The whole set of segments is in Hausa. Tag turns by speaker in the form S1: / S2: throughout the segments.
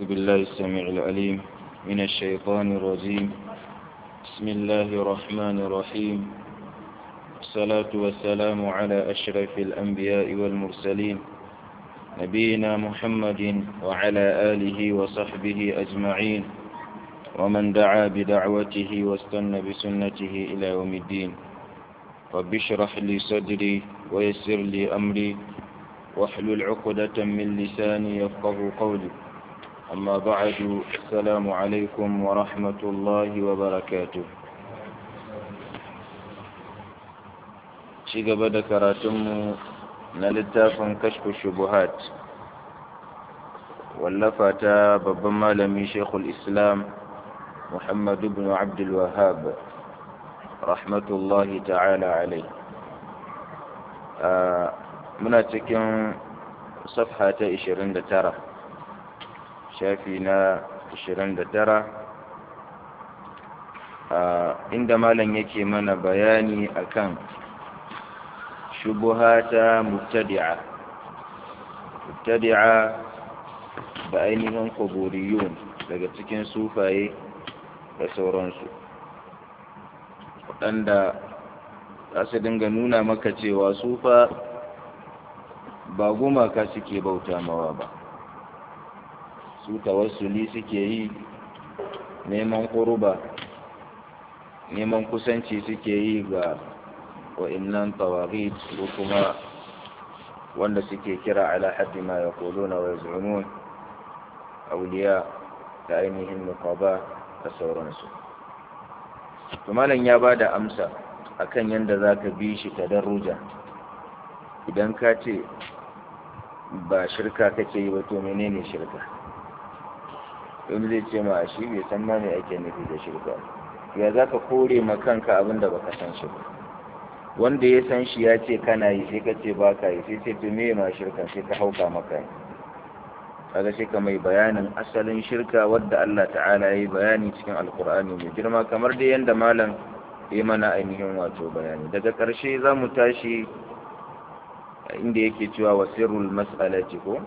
S1: بالله السميع العليم من الشيطان الرجيم بسم الله الرحمن الرحيم والصلاة والسلام على أشرف الأنبياء والمرسلين نبينا محمد وعلى آله وصحبه أجمعين ومن دعا بدعوته واستنى بسنته إلى يوم الدين رب اشرح لي صدري ويسر لي أمري واحلل عقدة من لساني يفقه قولي أما بعد السلام عليكم ورحمة الله وبركاته شيء بدأ كراتم نلتاف كشف الشبهات واللفت ببما لمي شيخ الإسلام محمد بن عبد الوهاب رحمة الله تعالى عليه آه muna cikin safha ta 29 shafi na 29 inda malam yake mana bayani akan shubuha ta mubtadi'a mubtadi'a da ainihin kuburiyun daga cikin sufaye da sauransu waɗanda za su dinga nuna maka cewa sufa ba gumaka suke bauta mawa ba su tawassuli suke yi neman kuruba neman kusanci suke yi ga wa'innan tawagit ko kuma wanda suke kira ala haddi ma ya na wa yazunun auliya da ainihin nukaba da sauransu malam ya ba da amsa akan yadda za ka bi shi ta daruja idan ka ce ba shirka kake yi ba to menene shirka wani zai ce ma shi bai san ma me ake nufi da shirka ya za ka kore ma kanka abin da baka san shi ba wanda ya san shi ya ce kana yi sai ka ce ba ka yi sai ce to me ma shirka sai ka hauka maka yi kaga sai ka mai bayanin asalin shirka wadda Allah ta'ala ya yi bayani cikin alkur'ani mai girma kamar dai yadda malam ya mana ainihin wato bayani daga ƙarshe za mu tashi inda yake cewa wasirul mas'alati ko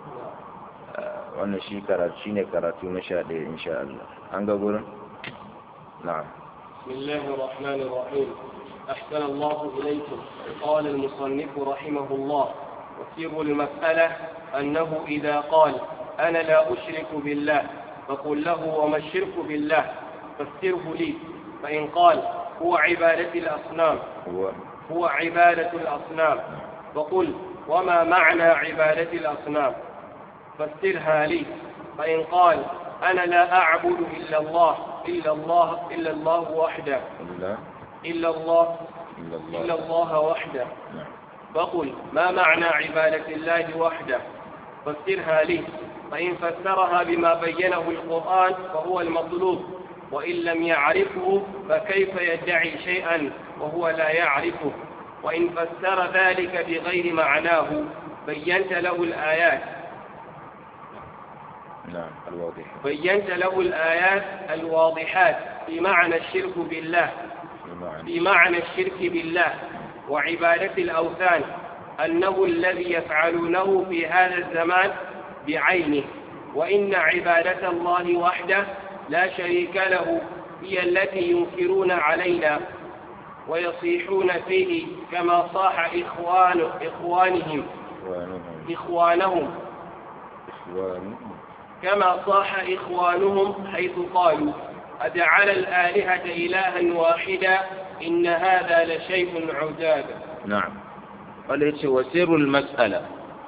S1: wannan shi karatu shine karatu na sha ɗaya insha Allah an ga gurin na'am
S2: bismillahir rahmanir rahim أحسن الله إليكم قال المصنف رحمه الله وسر المسألة أنه إذا قال أنا لا أشرك بالله فقل له وما الشرك بالله فسره لي فإن قال هو عبادة الأصنام
S1: هو
S2: هو عبادة الأصنام وقل وما معنى عبادة الأصنام فسرها لي فإن قال أنا لا أعبد إلا الله إلا الله إلا الله وحده
S1: إلا
S2: إلا الله
S1: إلا الله
S2: إلا الله وحده
S1: نعم
S2: فقل ما معنى عبادة الله وحده فسرها لي فإن فسرها بما بينه القرآن فهو المطلوب وإن لم يعرفه فكيف يدعي شيئا وهو لا يعرفه وإن فسر ذلك بغير معناه بينت له الآيات
S1: نعم الواضح
S2: بينت له الآيات الواضحات في معنى الشرك بالله
S1: بمعنى
S2: في معنى الشرك بالله وعبادة الأوثان أنه الذي يفعلونه في هذا الزمان بعينه وإن عبادة الله وحده لا شريك له هي التي ينكرون علينا ويصيحون فيه كما صاح إخوان إخوانهم
S1: إخوانهم
S2: إخوانهم
S1: إخوانهم
S2: كما صاح إخوانهم حيث قالوا أجعل الآلهة إلها واحدا إن هذا لشيء عجاب
S1: na'am wanda yace wa sirrul mas'ala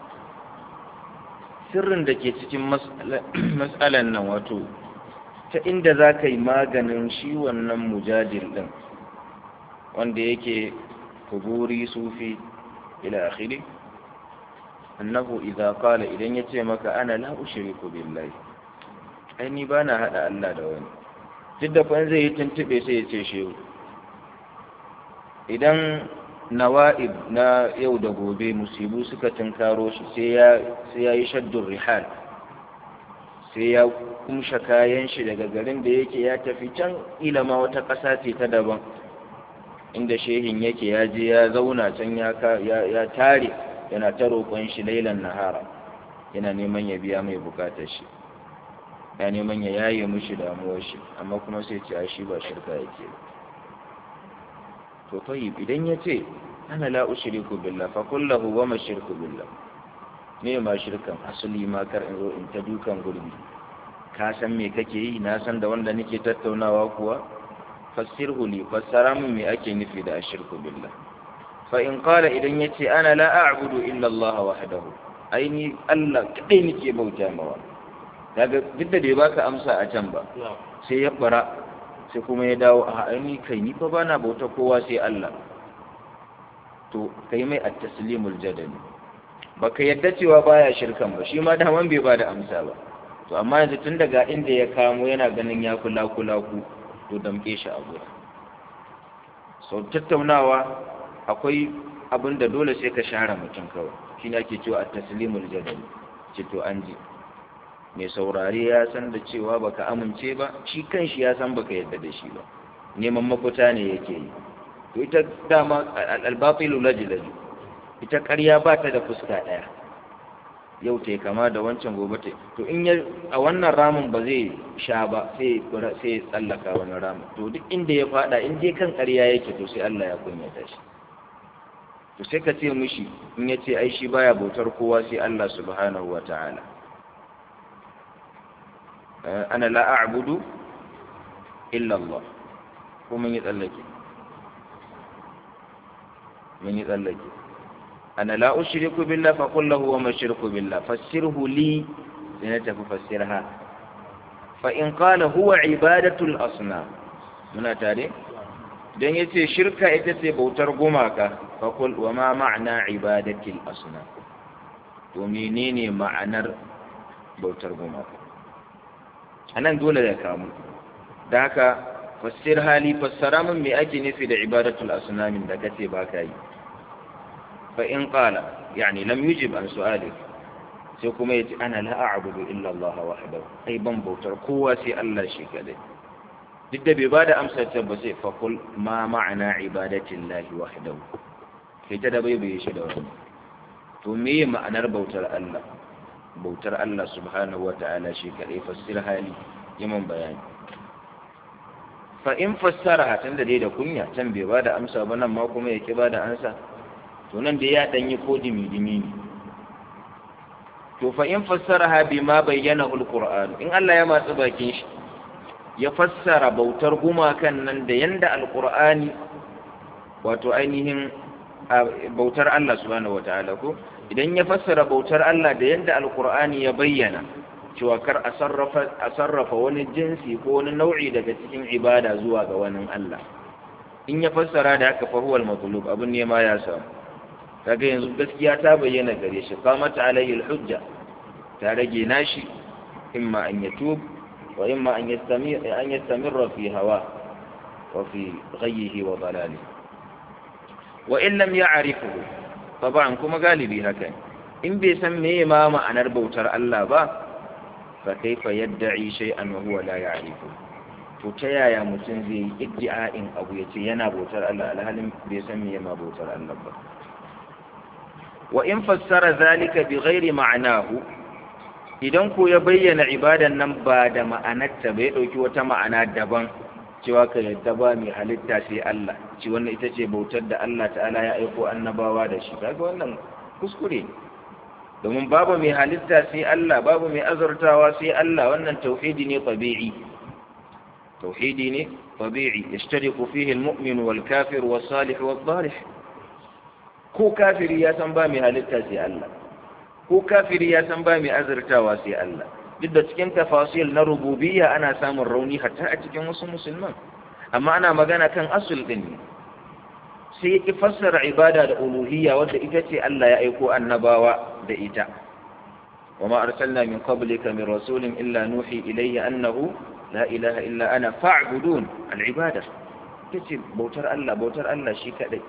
S1: sirrin da ke cikin mas'alan nan wato ta inda za ka yi maganin shi wannan mujadil din wanda yake kuburi sufi ila akhiri annahu idza qala idan yace maka ana la ushriku billahi ai ni bana hada Allah da wani duk da fa zai yi tuntube sai ya ce shehu idan nawa'ib na yau da gobe musibu suka tunkaro shi sai ya sai ya yi shaddun rihal sai ya kumsha kayan shi daga garin da yake ya tafi can ilama wata ƙasa ce ta daban inda shehin yake ya je ya zauna can ya ka- ya ya tare yana ta roƙon shi lailan nahara yana neman ya biya mai bukatar shi ya neman ya yaye mushi damuwar shi amma kuma sai ce a shi ba shirka yake to tayyib idan ya ce ana la ushriku billah fa kullahu wa ma shirku billah me ma shirkan asali ma kar in zo in ta dukan gurbi ka san me kake yi na san da wanda nake tattaunawa kuwa fassirhu li fassara min me ake nufi da ashirku billah fa in qala idan yace ana la a'budu illa Allah wahdahu aini Allah kadai nake bauta mawa kaga duk da bai baka amsa a can ba sai ya bara sai kuma ya dawo a aini kai ni fa bana bauta kowa sai Allah to kai mai at-taslimul jadali baka yadda cewa baya shirkan ba shi ma daman bai bada amsa ba to amma yanzu tun daga inda ya kamo yana ganin ya kula kula ku to damke shi a gurin sau tattaunawa akwai abin da dole sai ka share mutum kawai shi ne ake cewa a taslimul jadali ce to an ji mai saurare ya san da cewa baka amince ba shi kan shi ya san baka yadda da shi ba neman mafita ne yake yi to ita dama albatilu lajilaju ita ƙarya ba ta da fuska ɗaya yau ta kama da wancan gobe ta to in ya a wannan ramin ba zai sha ba sai sai tsallaka wani ramin to duk inda ya fada in dai kan ƙarya yake to sai Allah ya kunyata shi to sai ka ce mishi in ya ce ai shi baya bautar kowa sai Allah subhanahu wa ta'ala ana la a'budu illa Allah ko mun yi tsallake mun yi tsallake أنا لا أشرك بالله فقل له وما الشرك بالله فسره لي لنتف فسرها فإن قال هو عبادة الأصنام من تاري dan yace shirka ita ce bautar gumaka fakul wa ma ma'ana ibadatil asnam to menene ma'anar bautar gumaka anan dole da kamu da haka fassir hali fassara min me ake nufi da ibadatul asnamin da kace ba ka yi فإن قال يعني لم يجب عن سؤالك سيكون يتي أنا لا أعبد إلا الله وحده أي بنبو تركوا سي الله شيك لي ضد ببادة أمسى تبسي فقل ما معنى عبادة الله وحده في تدبي بيشدون تمي معنى بوتر الله بوتر الله سبحانه وتعالى شيك لي فسرها لي يمن بيان فإن فسرها تندي da kunya can bai bada amsa ba nan ma kuma yake bada amsa to nan da ya ɗanyi ko dimi-dimi ne to fa in fassaraha bima bayyana alqur'an in Allah ya matsi bakin shi ya fassara bautar gumakan nan da yanda alqur'ani wato ainihin bautar Allah subhanahu wataala ko idan ya fassara bautar Allah da yanda alqur'ani ya bayyana cewa kar a sarrafa a sarrafa wani jinsi ko wani nau'i daga cikin ibada zuwa ga wani Allah in ya fassara da haka fa huwal matlub abun ne ma ya samu kaga yanzu gaskiya ta bayyana gare shi qamata alayhi alhujja ta rage nashi imma an yatub wa imma an yastamir an yastamirra fi hawa wa fi ghayyihi wa dalali wa in lam ya'rifuhu taban kuma galibi haka in bai san meye ma ma'anar bautar Allah ba fa kaifa yad'i shay'an wa huwa la ya'rifu to ta yaya mutum zai yi iddi'a'in abu yace yana bautar Allah alhalin bai san meye ma bautar Allah ba wa in fassara zalika bi ghairi ma'anahu idan ko ya bayyana ibadan nan ba da ma'anarta ba ya dauki wata ma'ana daban cewa ka yadda ba mai halitta sai Allah ci wannan ita ce bautar da Allah ta'ala ya aiko annabawa da shi kaga wannan kuskure domin babu mai halitta sai Allah babu mai azurtawa sai Allah wannan tauhidi ne tabi'i tauhidi ne tabi'i yashtariku fihi al-mu'min wal kafir was salih was salih ko kafiri ya san ba mai halitta sai Allah ko kafiri ya san ba mai azurtawa sai Allah duk da cikin tafasil na rububiyya ana samun rauni hatta a cikin wasu musulman amma ana magana kan asul din ne sai ya fassara ibada da uluhiyya wadda ita ce Allah ya aiko annabawa da ita وما أرسلنا من قبلك من رسول إلا نوحي إليه أنه لا إله إلا أنا فاعبدون العبادة تجي بوتر الله بوتر الله شي كدai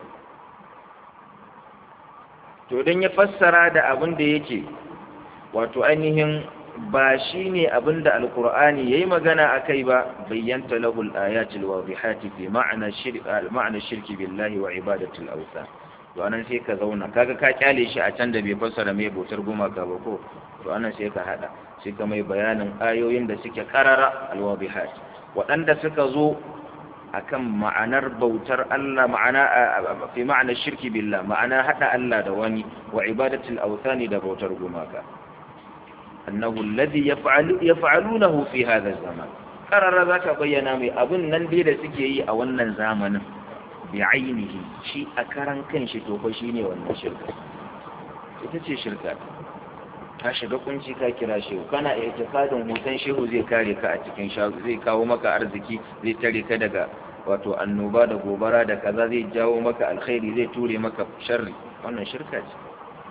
S1: to idan ya fassara da abin da yake wato ainihin ba shi ne abin da alkur'ani ya yi magana a kai ba bayyanta lahul ayatul wadihati fi ma'ana shirki billahi wa ibadatul awsa to anan sai ka zauna kaga ka kyale shi a can da bai fassara mai bautar gumaka ba ko to anan sai ka hada sai ka mai bayanin ayoyin da suke karara alwabihat waɗanda suka zo akan ma'anar bautar Allah ma'ana fi ma'anar shirki billah ma'ana hada Allah da wani wa ibadatul awthani da bautar gumaka annahu alladhi yaf'alu yaf'alunahu fi hadha zaman karara zaka bayyana mai abun nan dai da suke yi a wannan zamanin bi ainihi shi a karan kanshi to fa shine wannan shirka ita ce shirka ka shiga kunci ka kira shehu kana itikadin hoton shehu zai kare ka a cikin shago zai kawo maka arziki zai tare ka daga wato annoba da gobara da kaza zai jawo maka alkhairi zai ture maka sharri wannan shirka ce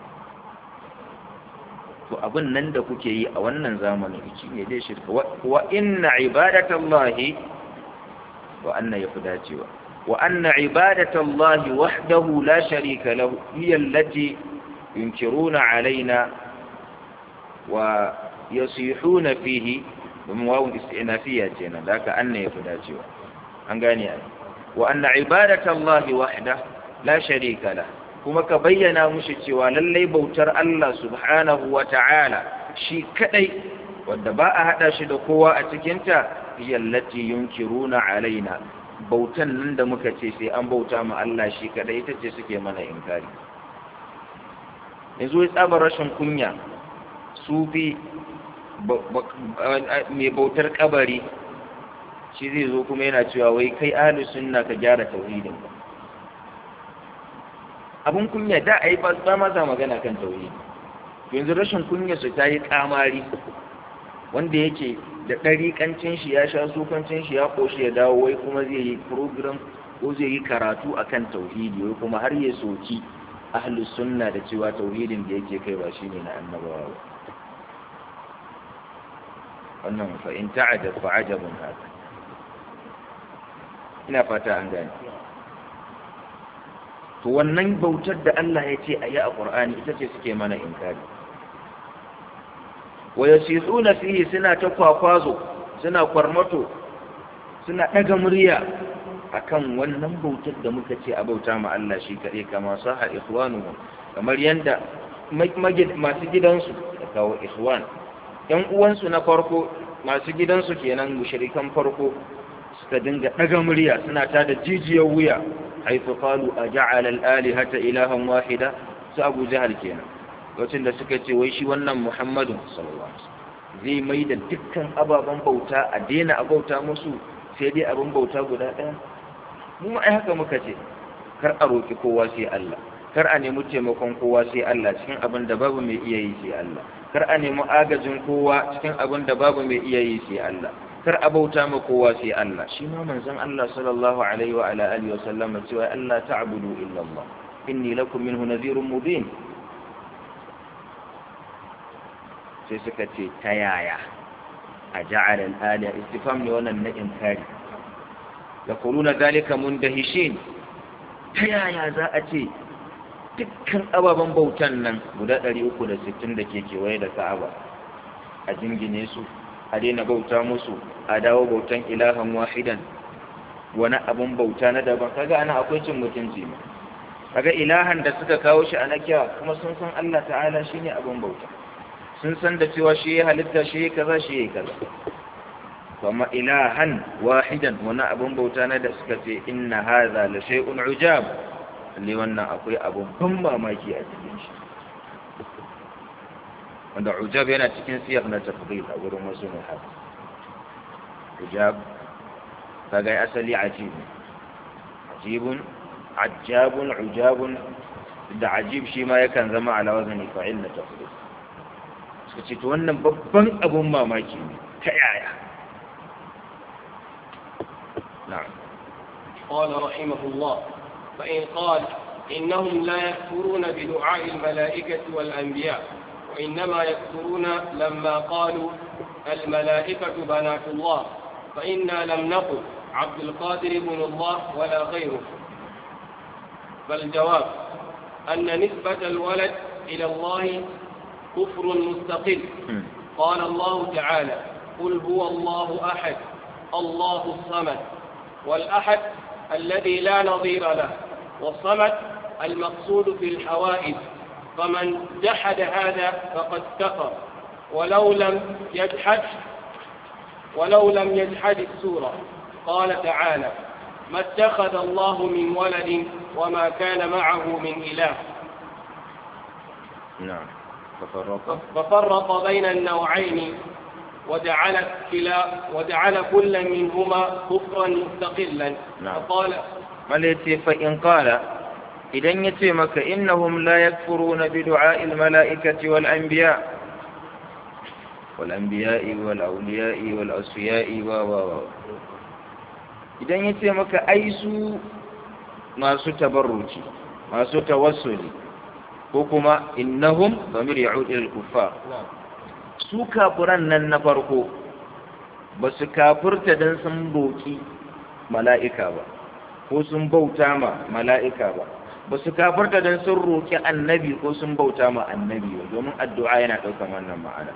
S1: to abin nan da kuke yi a wannan zamanin shi ne dai shirka wa inna ibadatallahi wa anna yafi dacewa wa anna ibadatallahi wahdahu la sharika lahu hiya allati yunkiruna alaina wa yasihuna fihi domin wawun istinafiya ce nan da haka anna yafi dacewa an gane ai wa anna ibadatallahi wahda la sharika lahu kuma ka bayyana mushi cewa lallai bautar Allah subhanahu wa ta'ala shi kadai wadda ba a hada shi da kowa a cikinta yallati yunkiruna alaina bautan nan da muka ce sai an bauta ma Allah shi kadai ita ce suke mana inkari yanzu ya tsaba rashin kunya sufi mai bautar kabari shi zai zo kuma yana cewa wai kai ahlus sunna ka gyara tauhidin ba abun kunya da a yi ba ma za magana kan tauhidi yanzu rashin kunya su ta yi kamari wanda yake da ɗariƙancin shi ya sha sukancin shi ya ƙoshi ya dawo wai kuma zai yi program ko zai yi karatu akan tauhidi wai kuma har ya soki ahlus sunna da cewa tauhidin da yake kai ba shine na annabawa ba wannan fa in ta'ajab fa ajabun haka ina fata an gane to wannan bautar da Allah ya ce a yi a ƙur'ani ita ce suke mana inkari wa yasitsuna fihi suna ta kwakwazo suna kwarmato suna ɗaga murya akan wannan bautar da muka ce a bauta ma Allah shi kaɗai kama saha ikhwanuhum kamar yanda masu gidansu da kawo ikhwan yan uwansu na farko masu gidansu kenan mushrikan farko suka dinga ɗaga murya suna ta da jijiyar wuya haifu qalu a ja'ala al-alihata ilahan wahida su abu jahal kenan lokacin da suka ce wai shi wannan muhammadu sallallahu alaihi wasallam zai mai da dukkan ababen bauta a daina a bauta musu sai dai abin bauta guda ɗaya mu ma ai haka muka ce kar a roki kowa sai Allah kar a nemi taimakon kowa sai Allah cikin abin da babu mai iya yi sai Allah kar a nemi agajin kowa cikin abin da babu mai iya yi sai Allah kar a bauta ma kowa sai Allah shi ma manzon Allah sallallahu alaihi wa ala alihi wa sallam cewa Allah ta'budu illa Allah inni lakum minhu nadhirun mubin sai suka ce ta yaya a ja'ala al-aliya istifham ne wannan na inkari yaquluna zalika mundahishin ta yaya za a ce dukkan ababen bautan nan guda 360 da ke kewaye da Ka'aba a jingine su a daina bauta musu a dawo bautan ilahan wahidan wani abun bauta na daban kaga ana akwai cin mutunci ne kaga ilahan da suka kawo shi a nakiya kuma sun san Allah ta'ala shine abun bauta sun san da cewa shi ya halitta shi ya kaza shi ya kaza kuma ilahan wahidan wani abun bauta na da suka ce inna hadha la shay'un ujab lalle wannan akwai abun ban mamaki a cikin shi wanda ujab yana cikin siyar na tafdil a wurin wasu muhaf ujab kaga asali ajib ajibun ajabun ujabun da ajib shi ma yakan zama ala wazani fa'il na tafdil suka ce to wannan babban abun mamaki ne ta yaya na'am
S2: قال رحمه الله فإن قال إنهم لا يكفرون بدعاء الملائكة والأنبياء وإنما يكفرون لما قالوا الملائكة بنات الله فإنا لم نقل عبد القادر بن الله ولا غيره فالجواب أن نسبة الولد إلى الله كفر مستقل قال الله تعالى قل هو الله أحد الله الصمد والأحد الذي لا نظير له والصمد المقصود في الحوائج فمن جحد هذا فقد كفر ولو لم يجحد ولو لم يجحد السورة قال تعالى ما اتخذ الله من ولد وما كان معه من إله
S1: نعم ففرق
S2: ففرق بين النوعين وجعل كلا وجعل كل منهما كفرا مستقلا
S1: نعم.
S2: فقال
S1: malaiti fa in qala idan yace maka innahum la yakfuruna bi du'a'il mala'ikati wal anbiya wal anbiya'i wal awliya'i wal asfiya'i wa wa wa idan yace maka ai su masu tabarruci masu tawassuli ko kuma innahum damir ya'ud ila al-kuffar su kafiran nan na farko ba su kafirta dan sun roki mala'ika ba ko sun bauta ma mala'ika ba ba su kafarta don sun roƙi annabi ko sun bauta ma annabi ba domin addu'a yana ɗaukar wannan ma'ana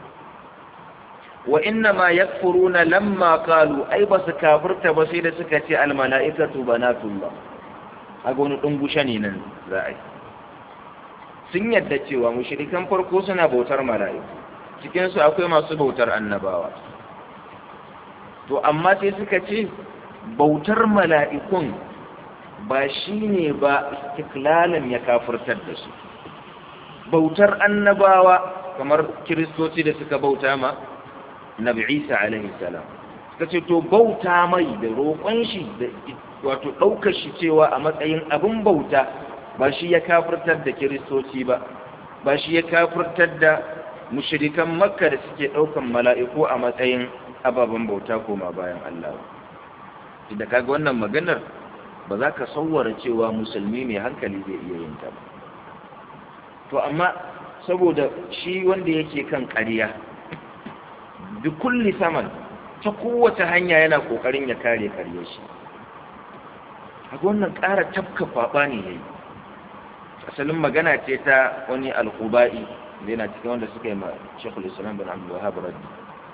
S1: wa inna ma yakfuruna lamma qalu ai ba su kafirta ba sai da suka ce al mala'ikatu banatullah aga wani dungushe ne nan za a yi sun yadda cewa mushrikan farko suna bautar mala'iku cikin su akwai masu bautar annabawa to amma sai suka ce bautar mala'ikun ba shi ne ba istiklalan ya kafurtar da su bautar annabawa kamar kiristoci da suka bauta ma nabi isa alaihi salam suka ce to bauta mai da roƙon shi da wato ɗaukar shi cewa a matsayin abin bauta ba shi ya kafurtar da kiristoci ba ba shi ya kafurtar da mushrikan makka da suke ɗaukan mala'iku a matsayin ababen bauta koma bayan Allah ba da kaga wannan maganar ba za ka sauwara cewa musulmi mai hankali zai iya yin ta ba to amma saboda shi wanda yake kan ƙarya bi kulli saman ta kowace hanya yana ƙoƙarin ya kare ƙarya shi kaga wannan ƙara tafka faɓa ne yayi asalin magana ce ta wani alkuba'i da yana cikin wanda suka yi ma shekul islam bin abdul wahab raddi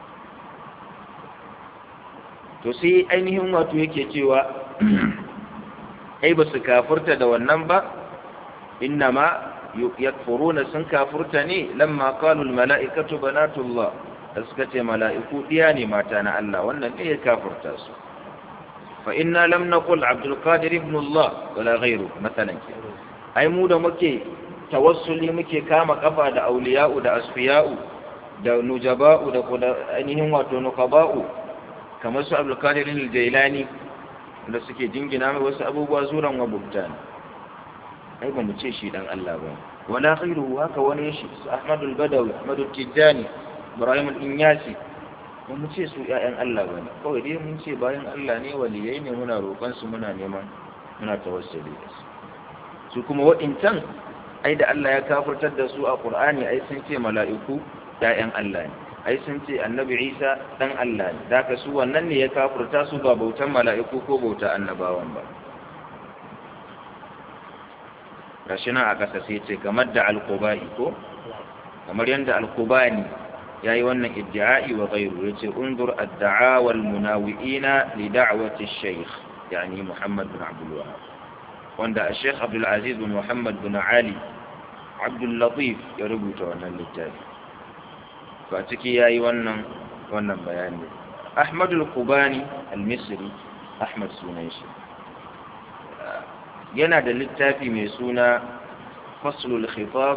S1: to sai ainihin wato yake cewa ai ba su kafurta da wannan ba innama yakfuruna sun kafurta ne lamma qalu almala'ikatu banatullah da suka ce mala'iku diya ne mata na Allah wannan ne ya kafurta su fa inna lam naqul abdul qadir ibn Allah wala ghayru masalan ai mu da muke tawassuli muke kama kafa da auliya'u da asfiya'u da nujaba'u da ainihin wato nukaba'u kamar su abdulkadir al-jailani da suke jingina mai wasu abubuwa zuran wa buktan ai ba mu ce shi dan Allah ba wala khairu haka wani shi su ahmadul badawi ahmadul tijani ibrahim al-inyasi ba mu ce su ƴaƴan Allah ba ne kawai dai mun ce bayan Allah ne waliyai ne muna roƙon su muna neman muna tawassuli da su su kuma waɗancan ai da Allah ya kafirtar da su a Qur'ani ai sun ce mala'iku ƴaƴan Allah ne ai sun ce annabi isa dan Allah ne da ka su wannan ne ya kafurta su ba bautan mala'iku ko bauta annabawan ba gashi nan a ƙasa sai ce kamar da alkuba'i ko kamar yadda alkubani ya yi wannan iddi'a'i wa gairu ya ce undur adda'a wal munawi'ina li da'wati shaykh yani muhammad bin abdul wahab wanda a sheikh abdul aziz bin muhammad bin ali abdul latif ya rubuta wannan littafi ba ciki ya yi wannan wannan bayani ahmadul kubani al-misri ahmad sunan shi yana da littafi mai suna faslul khitab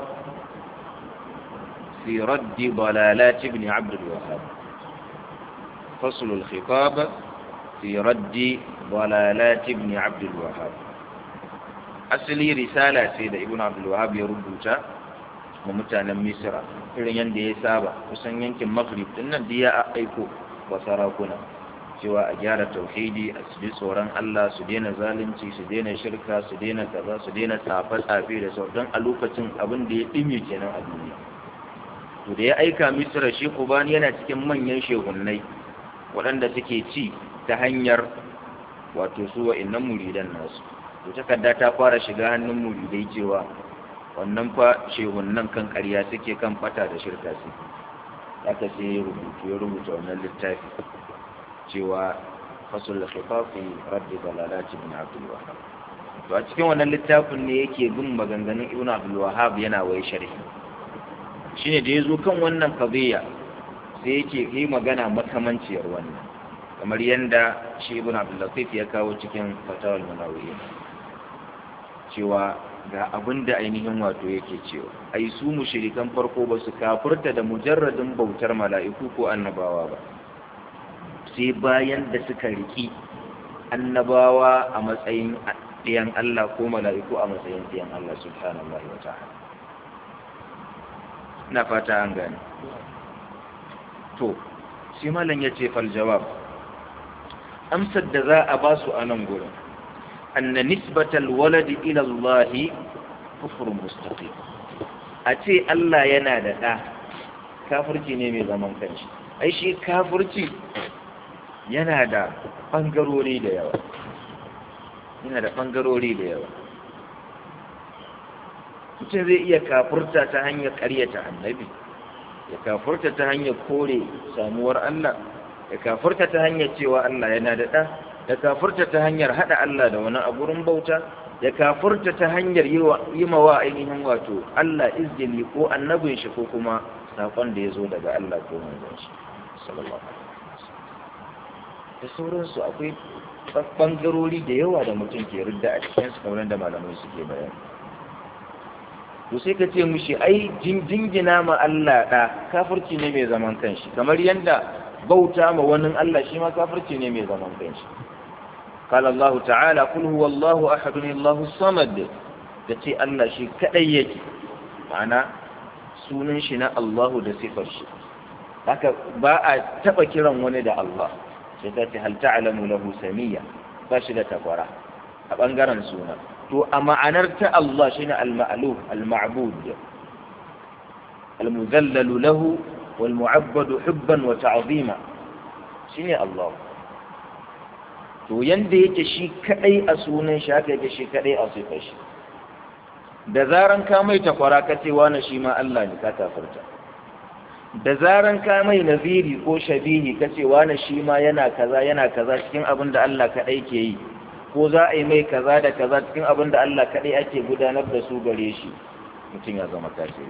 S1: fi raddi dalalat ibn abd al-wahhab faslul khitab fi raddi dalalat ibn abd al-wahhab asali risala ce da ibn abd al-wahhab ya rubuta ma mutanen misra irin yadda ya saba kusan yankin maghrib din nan ya aiko wa sarakuna cewa a gyara tauhidi a su ji tsoron Allah su daina zalunci su daina shirka su daina kaza su daina tsafe-tsafe da sau don a lokacin abin da ya ɗime kenan a duniya to da ya aika misra shi kubani yana cikin manyan shehunnai waɗanda suke ci ta hanyar wato su wa'innan muridan nasu to takarda ta fara shiga hannun muridai cewa wannan fa shehunnan kan ƙarya suke kan fata da shirka su aka sai ya rubutu ya rubuta wannan littafi cewa fasul khifafi raddi dalalati bin abdul wahab to a cikin wannan littafin ne yake bin maganganun ibn abdul wahhab yana waye sharhi shine da yazo kan wannan qadiyya sai yake yi magana makamanciyar wannan kamar yanda shi ibn abdul latif ya kawo cikin fatawal munawiyya cewa ga abin da ainihin wato yake cewa ai su mushrikan farko ba su kafurta da mujarradin bautar mala'iku ko annabawa ba sai bayan da suka riki annabawa a matsayin ɗiyan Allah ko mala'iku a matsayin ɗiyan Allah subhanahu wa ta'ala na fata an gane to shi malam ya ce fal jawab amsar da za a ba su a nan gurin anna nisbatal waladi ila Allah kufur mustaqim a ce Allah yana da ɗa kafirci ne mai zaman kanshi ai shi kafirci yana da ɓangarori da yawa yana da ɓangarori da yawa mutum zai iya kafurta ta hanyar ƙaryata annabi ya kafurta ta hanyar kore samuwar Allah ya kafurta ta hanyar cewa Allah yana da ɗa ya kafurta ta hanyar haɗa Allah da wani aburin bauta ya kafurta ta hanyar yi mawa ainihin wato Allah izgili ko annabin shi ko kuma saƙon da ya zo daga Allah ko manzon shi sallallahu alaihi da sauransu akwai ɓangarori da yawa da mutum ke ridda a cikin su kamar da malamai suke bayani to sai ka ce mushi ai jingina ma Allah ɗa kafirci ne mai zaman kanshi kamar yadda bauta ma wani Allah shi ma kafirci ne mai zaman kanshi قال الله تعالى قل هو الله أحد الله الصمد yace Allah shi kadai yake ma'ana sunan shi na Allahu da sifar shi haka ba a taba kiran wani da Allah sai ta ce hal ta'lamu lahu samiyya ba shi da takwara a bangaren suna to a ma'anar ta Allah shine al-ma'luf al-ma'bud al-mudhallalu lahu wal mu'abbadu hubban wa ta'zima shine Allah to yanda yake shi kadai a sunan shi haka yake shi kadai a sifar shi da zaran ka mai takwara ka ce wani shi ma Allah ne ka kafirta da zaran ka mai naziri ko shabihi ka ce wani shi ma yana kaza yana kaza cikin abin da Allah kadai ke yi ko za a yi mai kaza da kaza cikin abin da Allah kadai ake gudanar da su gare shi mutum ya zama kafiri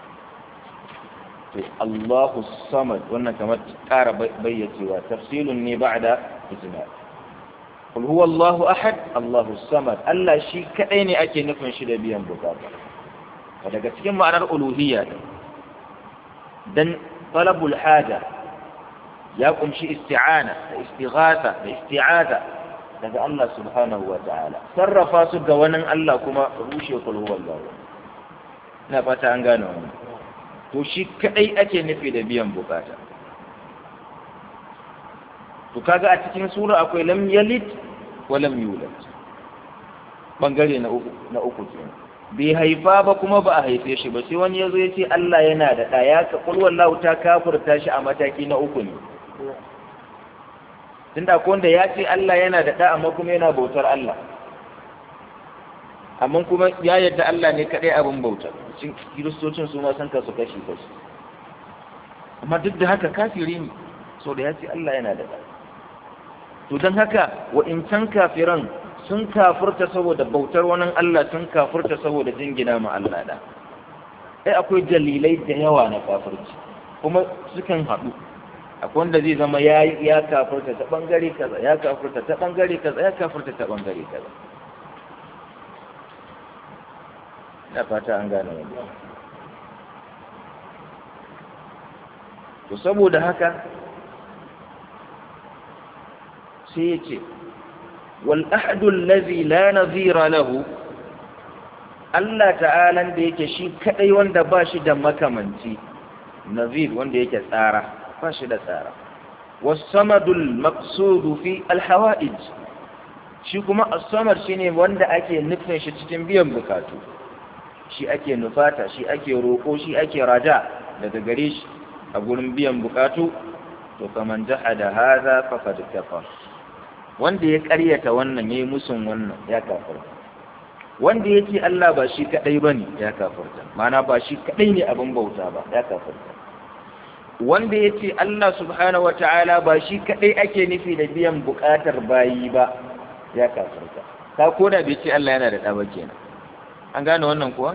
S1: to Allahu samad wannan kamar ƙara bayyacewa tafsilun ne ba'da ijma' قل هو الله أحد الله الصمد Allah shi kadai ne ake nufin shi da biyan bukata daga cikin ma'anar uluhiyya dan talabul haja ya kumshi isti'ana da istighatha da isti'aza daga Allah subhanahu wa ta'ala sarrafa su ga wani Allah kuma rushe kul huwa Allah ina fata an gane wannan to shi kadai ake nufi da biyan bukata to kaga a cikin sura akwai lam yalid wa lam yulad bangare na uku na uku kenan bai haifa ba kuma ba a haife shi ba sai wani yazo ya ce Allah yana da ɗa ya ka kul wallahu ta kafirta shi a mataki na uku ne tunda ko wanda ya ce Allah yana da ɗa amma kuma yana bautar Allah amma kuma ya yadda Allah ne kadai abin bauta cikin kiristocin su ma san ka su kashi kashi amma duk da haka kafiri ne so da ya ce Allah yana da ɗa to don haka wa'incan kafiran sun kafurta saboda bautar wani Allah sun kafurta saboda jingina ma Allah da ai akwai dalilai da yawa na kafirci kuma sukan haɗu akwai wanda zai zama ya ya kafurta ta bangare kaza ya kafurta ta bangare kaza ya kafurta ta bangare kaza na fata an gane wannan to saboda haka sai ya ce wal'ahadun lazi la nazira lahu Allah ta'alan da yake shi kadai wanda ba shi da makamanci nazir wanda yake tsara ba shi da tsara wasamadul maqsudu fi alhawa'ij shi kuma as-samad shine wanda ake nufin shi cikin biyan bukatu shi ake nufata shi ake roko shi ake raja daga gare shi a gurin biyan bukatu to kaman jahada hadha faqad kafar wanda ya ƙaryata wannan yayi musun wannan ya kafirta wanda yake Allah ba shi kadai bane ya kafirta ma'ana ba shi kadai ne abin bauta ba ya kafirta wanda yace Allah subhanahu wata'ala ba shi kadai ake nufi da biyan bukatar bayi ba ya kafirta ta koda bai ce Allah yana da ɗa ba kenan an gane wannan kuwa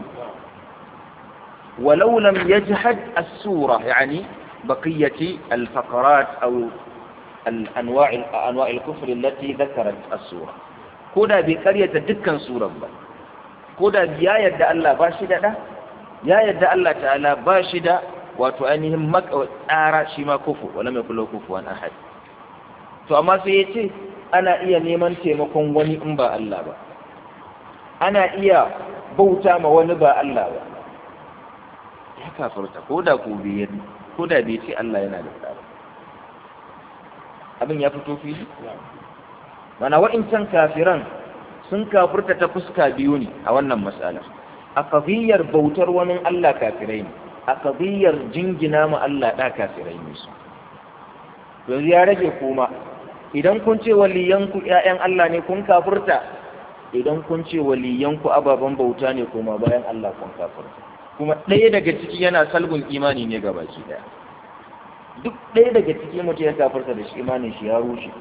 S1: ولو لم يجحد السورة يعني بقية الفقرات أو الأنواع أنواع الكفر التي ذكرت السورة كودا بقرية دكا سورة با كودا يا يد الله باشدة ده يا يد الله تعالى باشدة وتؤنهم مك آرى شما كفو ولم يكن له كفوا أحد to amma sai ya ce ana iya neman taimakon wani in ba Allah ba ana iya bauta ma wani ba Allah ba ya kafarta ko da ko bai ko da bai ce Allah yana da tsara abin ya fito fili mana wa'incan kafiran sun kafurta ta fuska biyu ne a wannan matsalar a qadiyar bautar wani Allah kafirai ne a qadiyar jingina ma Allah da kafirai ne su yanzu ya rage kuma idan kun ce waliyanku ƴaƴan Allah ne kun kafurta idan kun ce waliyanku ababen bauta ne kuma bayan Allah kun kafurta kuma ɗaya daga ciki yana salbin imani ne ga baki ɗaya duk ɗaya daga ciki mutum ya kafarsa da shi imanin shi ya rushe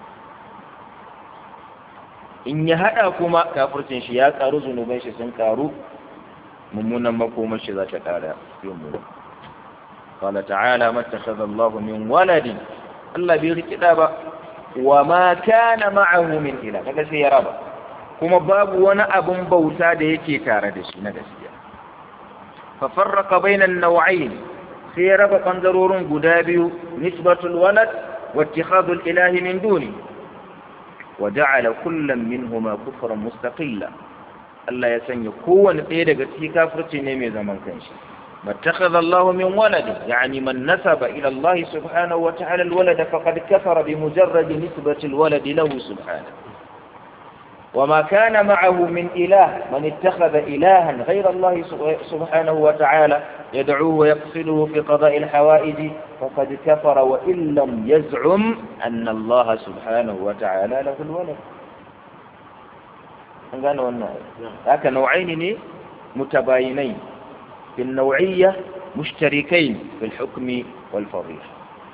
S1: in ya haɗa kuma kafircin shi ya ƙaru zunuban shi sun ƙaru mummunan makomar shi za ta ƙara yin mu قال تعالى ما اتخذ الله من ولد الله بيركدا با وما كان معه من إله kaga sai ya raba kuma babu wani abun bauta da yake tare da shi na gaskiya ففرق بين النوعين في ربا قنزرور قدابي نسبة الولد واتخاذ الإله من دونه وجعل كل منهما كفرا مستقلا الله يسن يكون قيدة في كافرة نمي زمن كنشي ما اتخذ الله من ولد يعني من نسب إلى الله سبحانه وتعالى الولد فقد كفر بمجرد نسبة الولد له سبحانه وما كان معه من إله من اتخذ إلها غير الله سبحانه وتعالى يدعوه ويقصده في قضاء الحوائج فقد كفر وإن لم يزعم أن الله سبحانه وتعالى له الولد قالوا أنه هكا نوعين متباينين في النوعية مشتركين في الحكم والفضيحة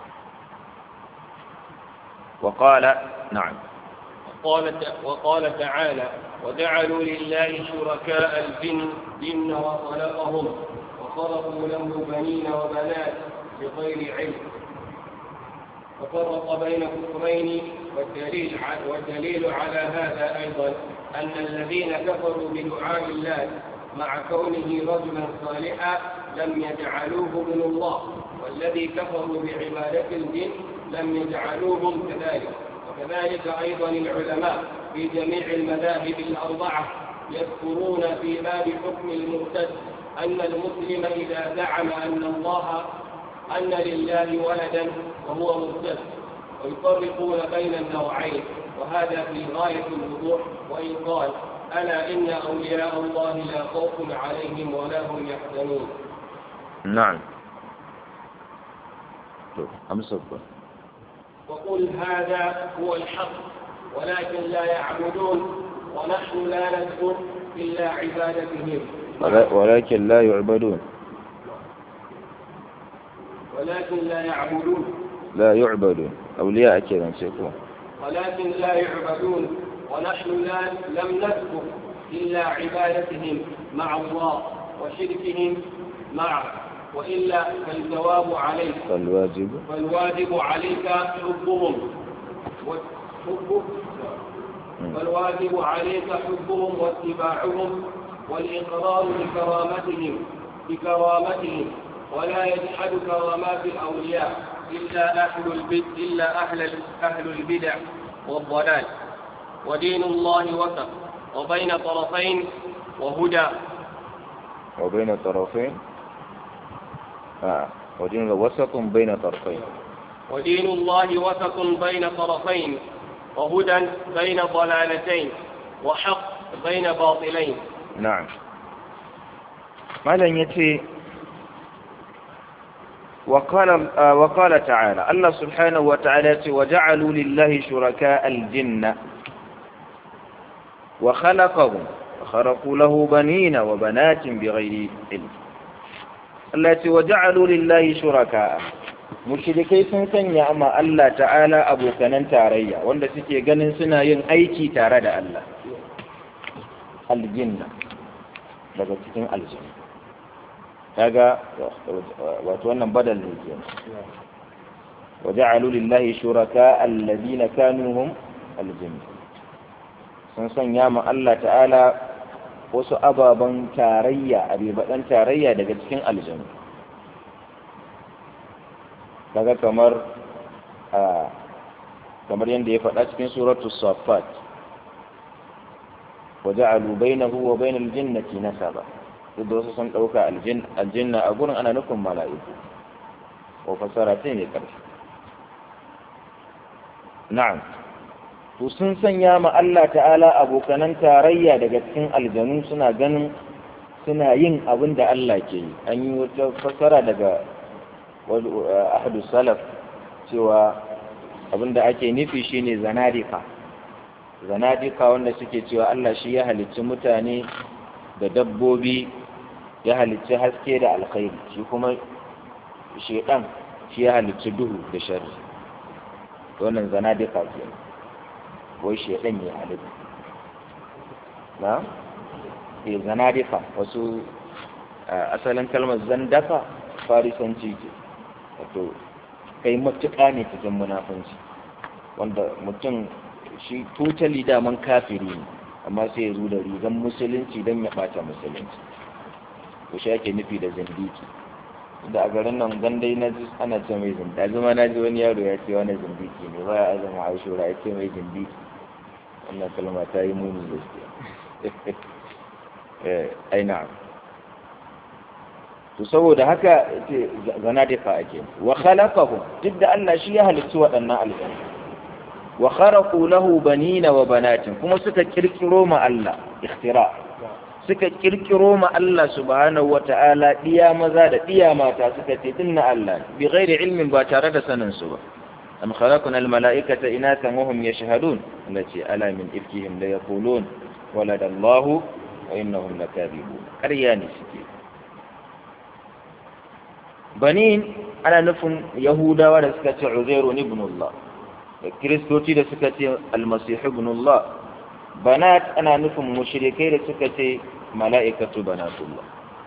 S1: وقال نعم
S2: وقال, وقال تعالى وجعلوا لله شركاء الجن جن وخلقهم وخلقوا له بنين وبنات بغير علم وفرق بين كفرين والدليل والدليل على هذا ايضا ان الذين كفروا بدعاء الله مع كونه رجلا صالحا لم يجعلوه من الله والذي كفروا بعباده الجن لم يجعلوهم كذلك وكذلك أيضا العلماء في جميع المذاهب الأربعة يذكرون في باب حكم المرتد أن المسلم إذا زعم أن الله أن لله ولدا وهو مرتد ويفرقون بين النوعين وهذا في غاية الوضوح وإن قال ألا إن أولياء الله لا خوف عليهم ولا هم يحزنون
S1: نعم أمسك
S2: وقل هذا هو الحق ولكن لا يعبدون ونحن لا نذكر إلا عبادتهم
S1: ولكن لا يعبدون
S2: ولكن لا يعبدون
S1: لا يعبدون أولياء كذا سيكون
S2: ولكن لا يعبدون ونحن لا لم نذكر إلا عبادتهم مع الله وشركهم معه وإلا فالجواب عليك
S1: فالواجب
S2: فالواجب عليك حبهم حبه فالواجب عليك حبهم واتباعهم والإقرار بكرامتهم بكرامتهم ولا يجحد كرامات الأولياء إلا أهل البدع إلا أهل أهل البدع والضلال ودين الله وسط وبين طرفين وهدى
S1: وبين طرفين آه. ودين وسط بين طرفين
S2: ودين الله وسط بين طرفين وهدى بين ضلالتين وحق بين باطلين
S1: نعم ماذا يتي وقال آه وقال تعالى الله سبحانه وتعالى وجعلوا لله شركاء الجن وخلقهم وخرقوا له بنين وبنات بغير علم التي وجعلوا لله شركاء mushrikai sun sanya amma Allah ta'ala abokanan tarayya wanda suke ganin suna yin aiki tare da Allah aljinna daga cikin aljanna kaga wato wannan badal ne kenan وجعلوا لله شركاء الذين كانوا هم الجن sun sanya ma Allah ta'ala wasu ababen tarayya a ribaɗan tarayya daga cikin aljanu daga kamar a kamar yadda ya faɗa cikin suratu safat wa ja'alu bainahu wa bainal jinnati nasaba duk da wasu sun ɗauka aljanna a gurin ana nufin mala'iku ko fasara ce mai ƙarfi na'am to sun sanya ma Allah ta'ala abokanan tarayya daga cikin aljanu suna ganin suna yin abin da Allah ke yi an yi wata fasara daga ahadu salaf cewa abin da ake nufi shine zanadika zanadika wanda suke cewa Allah shi ya halicci mutane da dabbobi ya halicci haske da alkhairi shi kuma shedan shi ya halicci duhu da sharri wannan zanadika ke wai shedan ya halitta na ke zanadika wasu asalin kalmar zandaka farisanci ce wato kai matuƙa ne cikin munafunci wanda mutum shi totally daman kafiri ne amma sai ya zo da rigan musulunci don ya ɓata musulunci ko shi ake nufi da zindiki da a garin nan gandai na ji ana ce mai zindiki zuma na ji wani yaro ya ce wani zindiki ne ba ya azama ashura ya ce mai zindiki wannan kalma ta yi muni gaskiya ai na'am to saboda haka zana da ake wa khalaqahu duk da Allah shi ya halitta waɗannan aljanna wa kharaqu lahu banina wa banatin kuma suka kirkiro ma Allah ikhtira suka kirkiro ma Allah subhanahu wata'ala diya maza da diya mata suka ce dinna Allah bi ghairi ilmin ba tare da sanin su ba am khalaqna al mala'ikata inathan wa hum yashhadun allati ala min ifkihim la yaqulun walada Allah wa innahum lakadibun ƙarya ne suke banin ana nufin yahudawa da suka ce uzairu ibn Allah da kiristoci da suka ce almasihu ibn Allah banat ana nufin mushrikai da suka ce mala'ikatu banatullah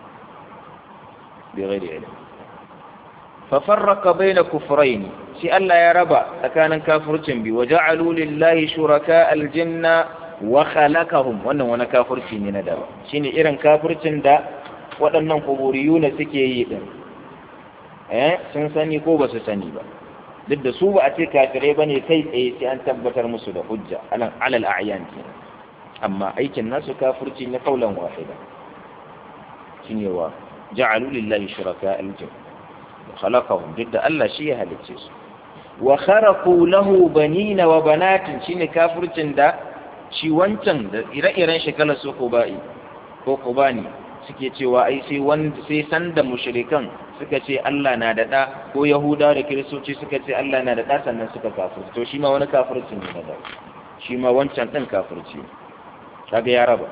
S1: bi ghairi ilm fa farraqa baina kufrayn shi Allah ya raba tsakanin kafircin bi waja'alu lillahi shuraka aljanna wa khalaqahum wannan wani kafirci ne na daba shine irin kafircin da waɗannan kuburiyuna suke yi din eh sun sani ko ba su sani ba duk da su ba a ce kafirai ba ne kai tsaye sai an tabbatar musu da hujja alal alal a'yan ke amma aikin nasu kafirci na kaulan wahida shine wa ja'alu lillahi shuraka al-jin khalaqahum duk da Allah shi ya halicce su wa kharaqu lahu banina wa banatin shine kafircin da shi wancan da ire-iren shekalar su kubai ko kubani suke cewa ai sai wanda sai sanda mushrikan suka ce Allah na da ɗa ko Yahuda da Kiristoci suka ce Allah na da ɗa sannan suka kafirci to shi ma wani kafirci ne na da shi ma wancan ɗin kafirci kaga ya raba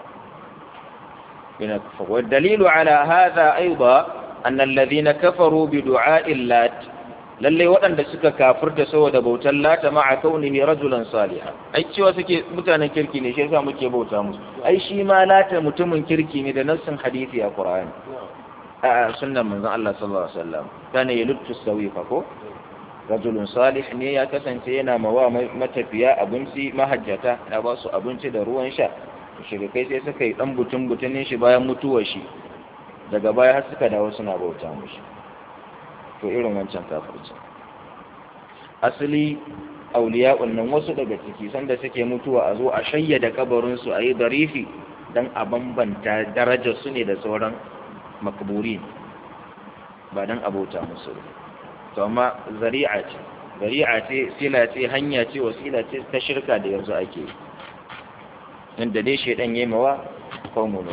S1: ina wa dalilu ala hadha aidan anna alladhina kafaru bi du'a'i lat lalle waɗanda suka kafirta saboda bautar lata ma'a kaunihi rajulan salihan ai cewa suke mutanen kirki ne shi yasa muke bauta musu ai shi ma lata mutumin kirki ne da nassin hadisi a Qur'ani a sunnan manzon Allah sallallahu alaihi wasallam kana yaluttu sawifa ko rajulun salih ne ya kasance yana mawa matafiya abinci mahajjata ya ba su abinci da ruwan sha shirikai sai suka yi dan butun butunin shi bayan mutuwar shi daga baya har suka dawo suna bauta mushi to irin wancan kafirci asali auliya'un nan wasu daga ciki sanda suke mutuwa a zo a shayyada kabarin su a yi darifi dan a bambanta darajar su ne da sauran makburi ba don abota musu to amma zari'a ce zari'a ce sila ce hanya ce wasila ce ta shirka da yanzu ake inda dai shaidan yayi mawa qaumun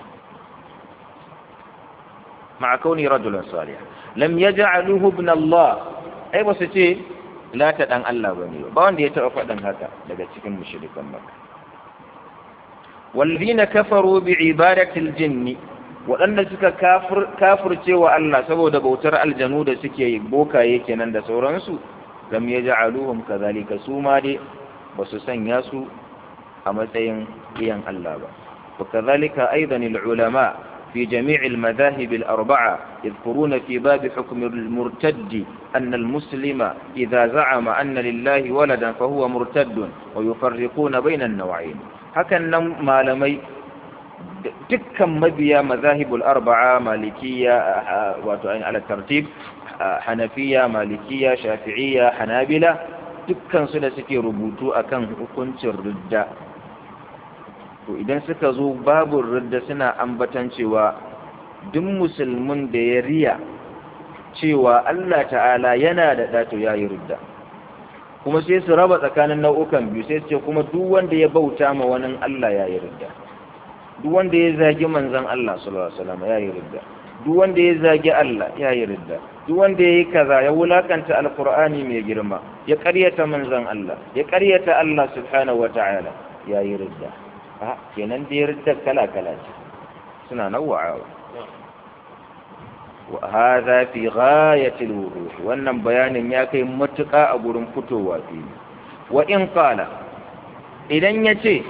S1: ma'a kauni rajulan salih lam yaj'aluhu ibn Allah ai ba su ce la ta dan Allah bane ba wanda ya taba faɗin haka daga cikin mushrikan Makka والذين كفروا بعبادة الجن waɗanda suka kafirce wa Allah saboda bautar aljanu da suke yi bokaye kenan da sauransu lam yaj'aluhum kadhalika su ma dai ba su sanya su a matsayin iyan Allah ba وكذلك أيضا العلماء في جميع المذاهب الأربعة يذكرون في باب حكم المرتد أن المسلم إذا زعم أن لله ولدا فهو مرتد ويفرقون بين النوعين هكذا ما لمي دكا مبيا مذاهب الأربعة مالكية وتعين على الترتيب حنفية مالكية شافعية حنابلة dukkan su da suke rubutu akan hukuncin ridda to idan suka zo babu ridda suna ambatan cewa duk musulmin da ya riya cewa Allah ta'ala yana da ɗato ya yi ridda kuma sai su raba tsakanin nau'ukan biyu sai su ce kuma duk wanda ya bauta ma wani Allah ya yi ridda duk wanda ya zagi manzon Allah sallallahu alaihi wasallam ya yi ridda duk wanda ya zagi Allah ya yi ridda duk wanda ya yi kaza ya wulakanta alkur'ani mai girma ya karyata manzon Allah ya karyata Allah subhanahu wa ta'ala ya yi ridda a kenan da ya ridda kala kala ce suna nawa'awa wa hadha fi ghayati alwuduh wannan bayanin ya kai matuƙa a gurin fitowa fili wa in qala idan yace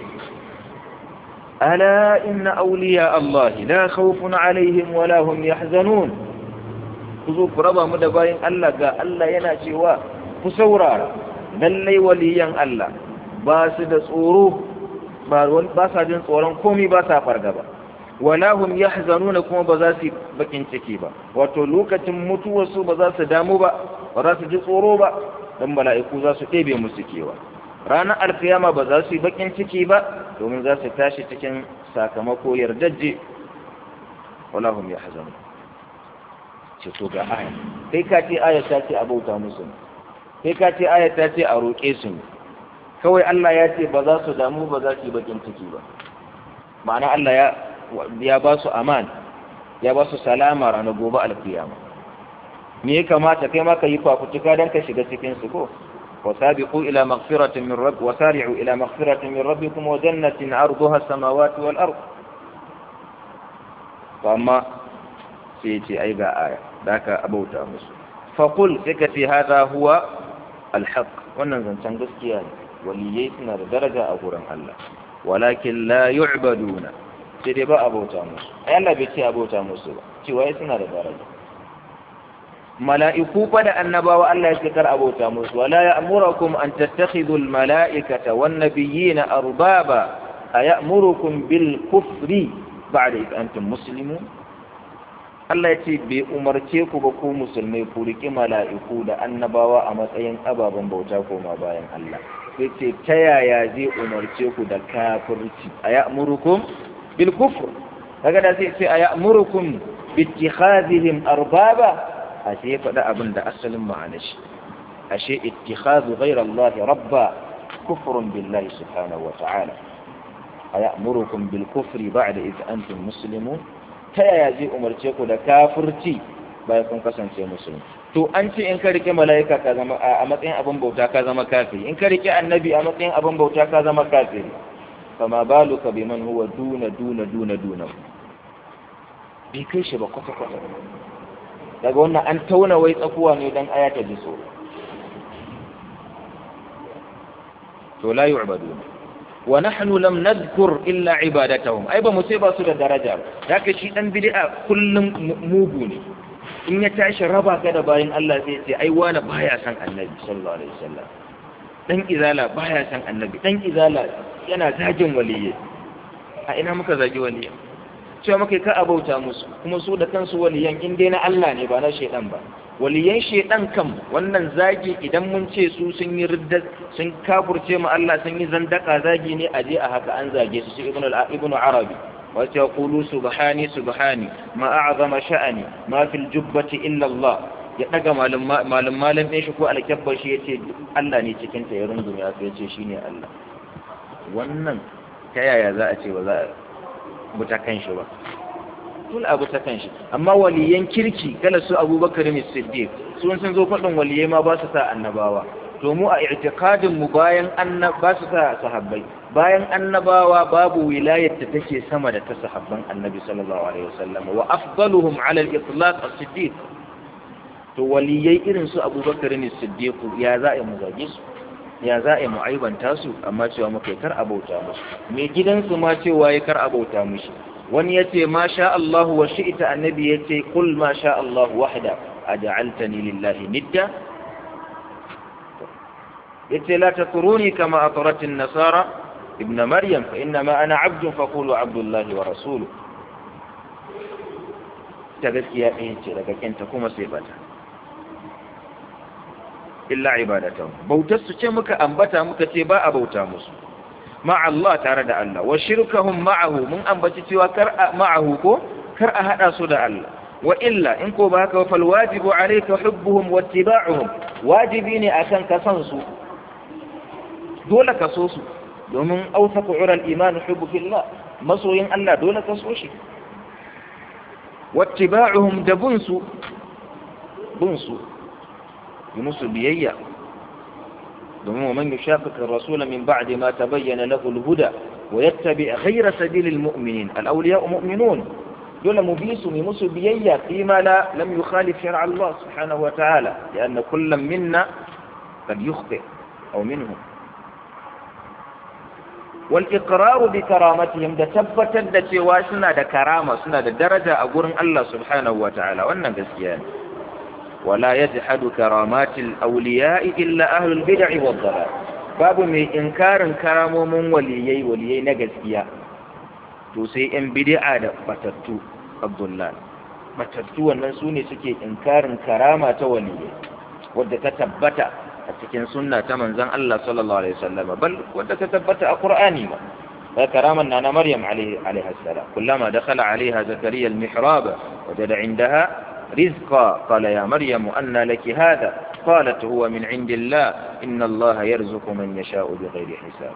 S1: ala inna awliya Allah la khawfun alaihim wa la hum yahzanun ku zo ku raba mu da bayan Allah ga Allah yana cewa ku saurara lallai waliyan Allah ba su da tsoro ba sa jin tsoron komai ba sa fargaba wala hum yahzanuna kuma ba za su bakin ciki ba wato lokacin mutuwar su ba za su damu ba ba za su ji tsoro ba dan mala'iku za su ɗebe musu kewa ranar alkiyama ba za su yi bakin ciki ba domin za su tashi cikin sakamako yardajje wala hum yahzanuna ce to ga aya kai ka ce aya ta ce a bauta musu kai ka ce aya ta ce a roƙe su ne kawai Allah ya ce ba za su damu ba za su yi bakin ciki ba ma'ana Allah ya ya ba su aman ya ba su salama ranar gobe alkiyama me ya kamata kai ma ka yi fafutuka don ka shiga cikin su ko وسابقوا إلى مغفرة من رب وسارعوا إلى مغفرة من ربكم وجنة عرضها السماوات والأرض فأما سيتي أي آية ذاك أبوتا مسلم فقل سكتي هذا هو الحق وننزل تنقسكيان ولييتنا درجة أقول الله ولكن لا يعبدون سيدي با أبوتا مسلم أي الله بيتي أبوتا مسلم تيوائتنا درجة ملائكو قد النبا الله يذكر أبوتا مسلم ولا يأمركم أن تتخذوا الملائكة والنبيين أربابا أيأمركم بالكفر بعد إذ أنتم مسلمون Allah ya ce bai umarce ku ba ku musulmai ku riƙi mala'iku da annabawa a matsayin ababen bauta koma bayan Allah. Sai ce ta yaya zai umarce ku da kafirci a ya'murukum bil kufr. Daga da sai ce a ya'murukum bittikhazihim arbaba a sai ya faɗi abin da asalin ma'ana shi. Ashe ittikhazu ghayra Allah rabba kufrun billahi subhanahu wa ta'ala. A ya'murukum bil kufri ba'da idh antum muslimun ta yaya zai umarce ku da kafirci bayan kun kasance musulmi to an ce in ka rike mala'ika ka zama a matsayin abin bauta ka zama kafiri in ka rike annabi a matsayin abin bauta ka zama kafiri fama baluka biman huwa duna duna duna duna bai kai shi ba kwata kwata daga wannan an tauna wai tsakuwa ne dan aya ta ji tsoro to la yu'baduna wa nahnu lam nadhkur illa ibadatahum ai ba mu ce ba su da daraja ba haka shi dan bid'a kullum mugu ne in ya tashi raba ka da bayin Allah sai ce ai wani baya san annabi sallallahu alaihi wasallam dan izala baya san annabi dan izala yana zagin waliyyi a ina muka zagi waliyyi cewa muka ka abauta musu kuma su da kansu waliyan in dai na Allah ne ba na shedan ba waliyan shedan kam wannan zagi idan mun ce su sun yi ridda sun kafurce mu Allah sun yi zandaka zagi ne a je a haka an zage su shi ibnu ibnu arabi wa ta qulu subhani subhani ma a'zama sha'ani ma fil jubbati illa Allah ya daga malum malum malum din shi ko alkabbar shi yace Allah ne cikin ta ya rungume ya yace shine Allah wannan ta yaya za a ce ba za a buta kan shi ba tun abu ta kan shi amma waliyan kirki kala su abubakar ne siddiq sun sun zo faɗin waliyai ma ba su sa annabawa to mu a i'tiqadin mu bayan annab ba su sa sahabbai bayan annabawa babu wilayar ta take sama da ta sahabban annabi sallallahu alaihi wasallam wa afdaluhum ala al-itlaq as-siddiq to waliyai irin su abubakar ne siddiq ya za a mu zage su ya za a yi mu'aibanta su amma cewa muka kar abauta musu mai gidansu ma cewa ya kar abauta mushi wani ya ce ma sha Allah wa shi'ita annabi ya ce kul ma sha Allah wahda a ja'altani lillahi nidda ya ce la takuruni kama ataratin nasara ibn maryam fa inna ma ana abdun fa qulu abdullahi wa rasulu ta gaskiya ɗaya ce daga kinta kuma sai bata illa ibadatan bautar su ce muka ambata muka ce ba a bauta musu ma'a Allah tare da Allah wa shirkahum ma'ahu mun ambaci cewa kar a ma'ahu ko kar a hada su da Allah wa illa in ko ba haka fal wajibu alayka hubbuhum wa ittiba'uhum wajibi ne akan ka san su dole ka so su domin awsaqu ura al-iman hubbu fillah masoyin Allah dole ka so shi wa ittiba'uhum da bunsu bunsu yi musu biyayya domin wa man yushaqiq ar-rasul min ba'di ma tabayyana lahu al-huda wa yattabi ghayra sabilil mu'minin al-awliya'u mu'minun dole mu bi su mu musu biyayya fima la lam yukhalif shar'a Allah subhanahu wa ta'ala لأن كل منا قد يخطئ أو منهم والإقرار بكرامتهم ده tabbatar da cewa suna da karama suna da daraja a gurin Allah subhanahu wa ta'ala wannan gaskiya ne ولا يجحد كرامات الأولياء إلا أهل البدع والضلال باب من إنكار كرام من وليي وليي نجسيا تسي إن بدع بتتو الضلال بتتو النسوني سكي إنكار كرامة وليي wadda ta tabbata a cikin sunna ta manzon Allah sallallahu alaihi wasallam bal wadda ta tabbata a Qur'ani ma fa karaman nana Maryam alaihi alaiha salam kullama dakhala alaiha zakariya al-mihrab wajada indaha رزقا قال يا مريم أن لك هذا قالت هو من عند الله إن الله يرزق من يشاء بغير حساب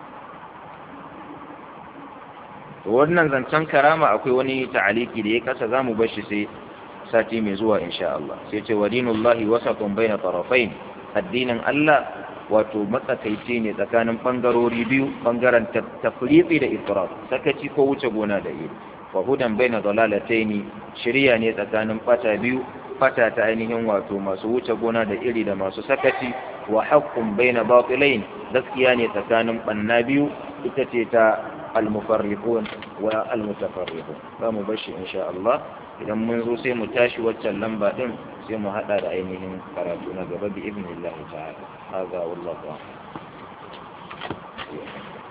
S1: wannan zancen karama akwai wani ta'aliki da ya kasa za mu bashi sai sati mai zuwa insha Allah sai ce wa dinullahi wasatun baina tarafain addinin Allah wato matsakaici ne tsakanin bangarori biyu bangaren tafriqi da ifrat sakaci ko wuce gona da iri wa hudan baina dalalataini shiriya ne tsakanin fata biyu fata ta ainihin wato masu wuce gona da iri da masu sakaci wa haqqun baina batilain gaskiya ne tsakanin banna biyu ita ce ta al-mufarriqun wa al-mutafarriqun za mu bashi insha Allah idan mun zo sai mu tashi waccan lamba din sai mu hada da ainihin karatu na gaba bi ibnillahi ta'ala hadha wallahu a'lam